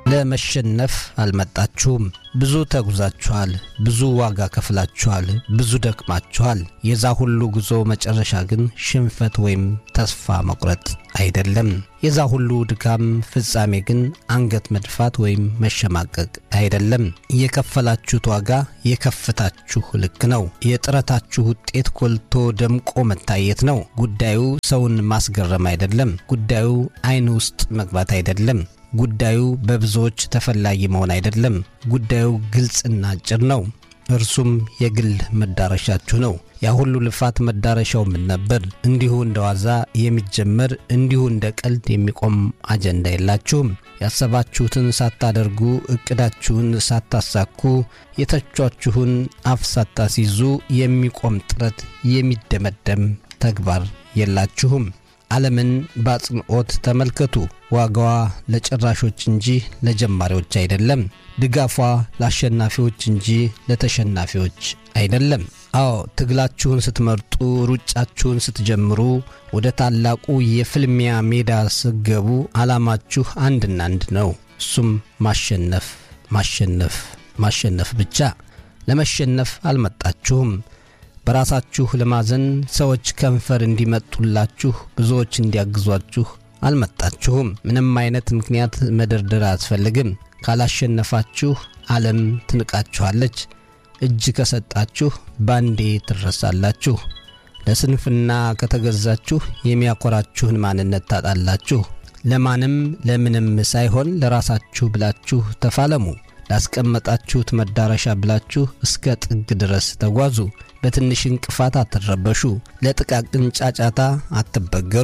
ለመሸነፍ አልመጣችሁም። ብዙ ተጉዛችኋል፣ ብዙ ዋጋ ከፍላችኋል፣ ብዙ ደክማችኋል። የዛ ሁሉ ጉዞ መጨረሻ ግን ሽንፈት ወይም ተስፋ መቁረጥ አይደለም። የዛ ሁሉ ድካም ፍጻሜ ግን አንገት መድፋት ወይም መሸማቀቅ አይደለም። የከፈላችሁት ዋጋ የከፍታችሁ ልክ ነው። የጥረታችሁ ውጤት ጎልቶ ደምቆ መታየት ነው። ጉዳዩ ሰውን ማስገረም አይደለም። ጉዳዩ ዓይን ውስጥ መግባት አይደለም። ጉዳዩ በብዙዎች ተፈላጊ መሆን አይደለም። ጉዳዩ ግልጽና አጭር ነው። እርሱም የግል መዳረሻችሁ ነው። ያ ሁሉ ልፋት መዳረሻው ምን ነበር? እንዲሁ እንደ ዋዛ የሚጀመር እንዲሁ እንደ ቀልድ የሚቆም አጀንዳ የላችሁም። ያሰባችሁትን ሳታደርጉ እቅዳችሁን ሳታሳኩ የተቿችሁን አፍ ሳታስይዙ የሚቆም ጥረት የሚደመደም ተግባር የላችሁም። ዓለምን በአጽንዖት ተመልከቱ። ዋጋዋ ለጨራሾች እንጂ ለጀማሪዎች አይደለም። ድጋፏ ለአሸናፊዎች እንጂ ለተሸናፊዎች አይደለም። አዎ ትግላችሁን ስትመርጡ፣ ሩጫችሁን ስትጀምሩ፣ ወደ ታላቁ የፍልሚያ ሜዳ ስትገቡ ዓላማችሁ አንድና አንድ ነው። እሱም ማሸነፍ፣ ማሸነፍ፣ ማሸነፍ ብቻ። ለመሸነፍ አልመጣችሁም። በራሳችሁ ለማዘን ሰዎች ከንፈር እንዲመጡላችሁ ብዙዎች እንዲያግዟችሁ አልመጣችሁም። ምንም አይነት ምክንያት መደርደር አያስፈልግም። ካላሸነፋችሁ ዓለም ትንቃችኋለች። እጅ ከሰጣችሁ ባንዴ ትረሳላችሁ። ለስንፍና ከተገዛችሁ የሚያኮራችሁን ማንነት ታጣላችሁ። ለማንም ለምንም ሳይሆን ለራሳችሁ ብላችሁ ተፋለሙ። ላስቀመጣችሁት መዳረሻ ብላችሁ እስከ ጥግ ድረስ ተጓዙ። በትንሽ እንቅፋት አትረበሹ። ለጥቃቅን ጫጫታ አትበገሩ።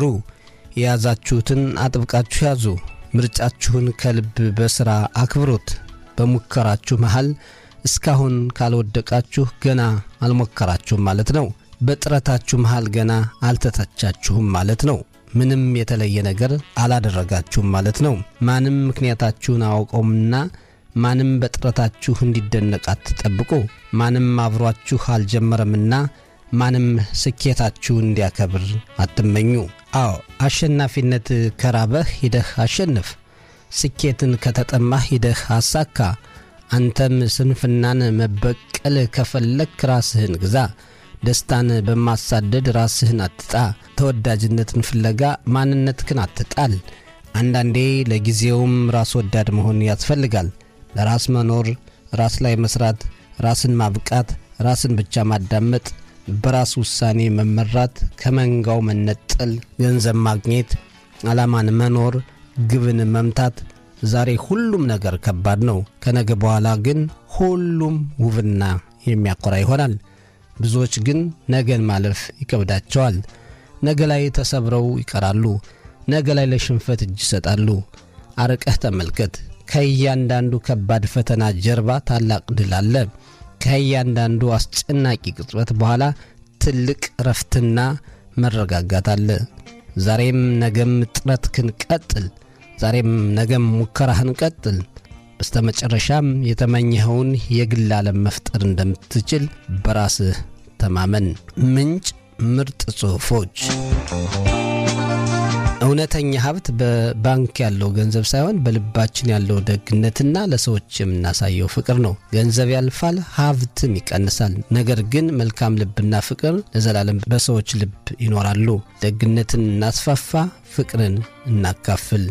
የያዛችሁትን አጥብቃችሁ ያዙ። ምርጫችሁን ከልብ በሥራ አክብሩት። በሙከራችሁ መሃል እስካሁን ካልወደቃችሁ ገና አልሞከራችሁም ማለት ነው። በጥረታችሁ መሃል ገና አልተተቻችሁም ማለት ነው። ምንም የተለየ ነገር አላደረጋችሁም ማለት ነው። ማንም ምክንያታችሁን አያውቀውምና ማንም በጥረታችሁ እንዲደነቅ አትጠብቁ። ማንም አብሯችሁ አልጀመረምና ማንም ስኬታችሁ እንዲያከብር አትመኙ። አዎ አሸናፊነት ከራበህ ሂደህ አሸንፍ። ስኬትን ከተጠማህ ሂደህ አሳካ። አንተም ስንፍናን መበቀል ከፈለክ ራስህን ግዛ። ደስታን በማሳደድ ራስህን አትጣ። ተወዳጅነትን ፍለጋ ማንነትህን አትጣል። አንዳንዴ ለጊዜውም ራስ ወዳድ መሆን ያስፈልጋል። ለራስ መኖር፣ ራስ ላይ መስራት፣ ራስን ማብቃት፣ ራስን ብቻ ማዳመጥ፣ በራስ ውሳኔ መመራት፣ ከመንጋው መነጠል፣ ገንዘብ ማግኘት፣ ዓላማን መኖር፣ ግብን መምታት። ዛሬ ሁሉም ነገር ከባድ ነው። ከነገ በኋላ ግን ሁሉም ውብና የሚያኮራ ይሆናል። ብዙዎች ግን ነገን ማለፍ ይከብዳቸዋል። ነገ ላይ ተሰብረው ይቀራሉ። ነገ ላይ ለሽንፈት እጅ ይሰጣሉ። አርቀህ ተመልከት። ከእያንዳንዱ ከባድ ፈተና ጀርባ ታላቅ ድል አለ። ከእያንዳንዱ አስጨናቂ ቅጽበት በኋላ ትልቅ እረፍትና መረጋጋት አለ። ዛሬም ነገም ጥረትህን ቀጥል። ዛሬም ነገም ሙከራህን ቀጥል። በስተመጨረሻም የተመኘኸውን የግል ዓለም መፍጠር እንደምትችል በራስህ ተማመን። ምንጭ ምርጥ ጽሑፎች እውነተኛ ሀብት በባንክ ያለው ገንዘብ ሳይሆን በልባችን ያለው ደግነትና ለሰዎች የምናሳየው ፍቅር ነው። ገንዘብ ያልፋል፣ ሀብትም ይቀንሳል። ነገር ግን መልካም ልብና ፍቅር ለዘላለም በሰዎች ልብ ይኖራሉ። ደግነትን እናስፋፋ፣ ፍቅርን እናካፍል።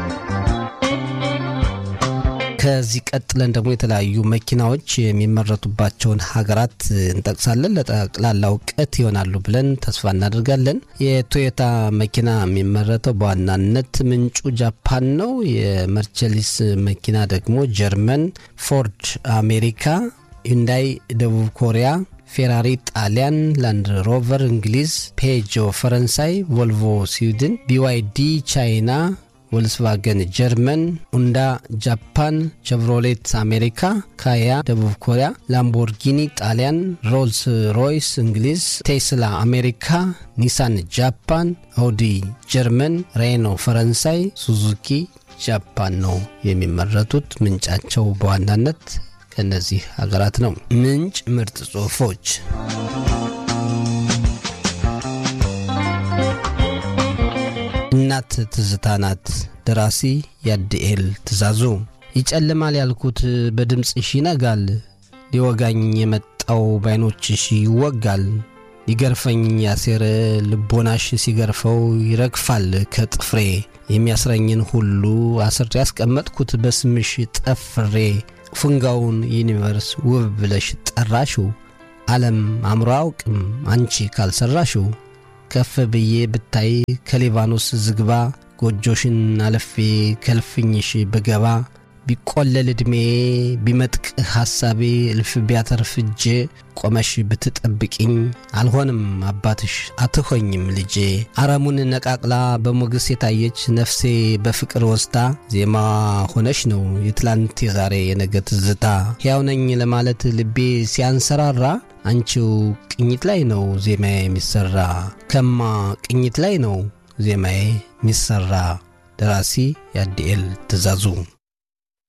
ከዚህ ቀጥለን ደግሞ የተለያዩ መኪናዎች የሚመረቱባቸውን ሀገራት እንጠቅሳለን። ለጠቅላላ እውቀት ይሆናሉ ብለን ተስፋ እናደርጋለን። የቶዮታ መኪና የሚመረተው በዋናነት ምንጩ ጃፓን ነው። የመርቸሊስ መኪና ደግሞ ጀርመን፣ ፎርድ አሜሪካ፣ ዩንዳይ ደቡብ ኮሪያ ፌራሪ ጣሊያን፣ ላንድ ሮቨር እንግሊዝ፣ ፔጆ ፈረንሳይ፣ ቮልቮ ስዊድን፣ ቢዋይዲ ቻይና ቮልስቫገን ጀርመን፣ ኡንዳ ጃፓን፣ ቸቭሮሌት አሜሪካ፣ ካያ ደቡብ ኮሪያ፣ ላምቦርጊኒ ጣሊያን፣ ሮልስ ሮይስ እንግሊዝ፣ ቴስላ አሜሪካ፣ ኒሳን ጃፓን፣ አውዲ ጀርመን፣ ሬኖ ፈረንሳይ፣ ሱዙኪ ጃፓን ነው የሚመረቱት። ምንጫቸው በዋናነት ከእነዚህ ሀገራት ነው። ምንጭ ምርጥ ጽሑፎች እናት ትዝታ ናት። ደራሲ ያድኤል ትእዛዙ። ይጨልማል ያልኩት በድምፅሽ ይነጋል፣ ሊወጋኝ የመጣው ባይኖችሽ ይወጋል። ሊገርፈኝ ያሴረ ልቦናሽ ሲገርፈው ይረግፋል ከጥፍሬ የሚያስረኝን ሁሉ አስሬ ያስቀመጥኩት በስምሽ ጠፍሬ ፉንጋውን ዩኒቨርስ ውብ ብለሽ ጠራሽው ዓለም አእምሮ አውቅም አንቺ ካልሰራሽው ከፍ ብዬ ብታይ ከሊባኖስ ዝግባ ጎጆሽን አለፌ ከልፍኝሽ ብገባ ቢቆለል ዕድሜ ቢመጥቅ ሐሳቤ እልፍ ቢያተርፍ እጄ ቆመሽ ብትጠብቅኝ አልሆንም አባትሽ አትሆኝም ልጄ። አረሙን ነቃቅላ በሞገስ የታየች ነፍሴ በፍቅር ወስዳ ዜማ ሆነሽ ነው የትላንት የዛሬ የነገ ትዝታ። ሕያው ነኝ ለማለት ልቤ ሲያንሰራራ አንቺው ቅኝት ላይ ነው ዜማዬ የሚሰራ ከማ ቅኝት ላይ ነው ዜማዬ የሚሰራ። ደራሲ ያዲኤል ትእዛዙ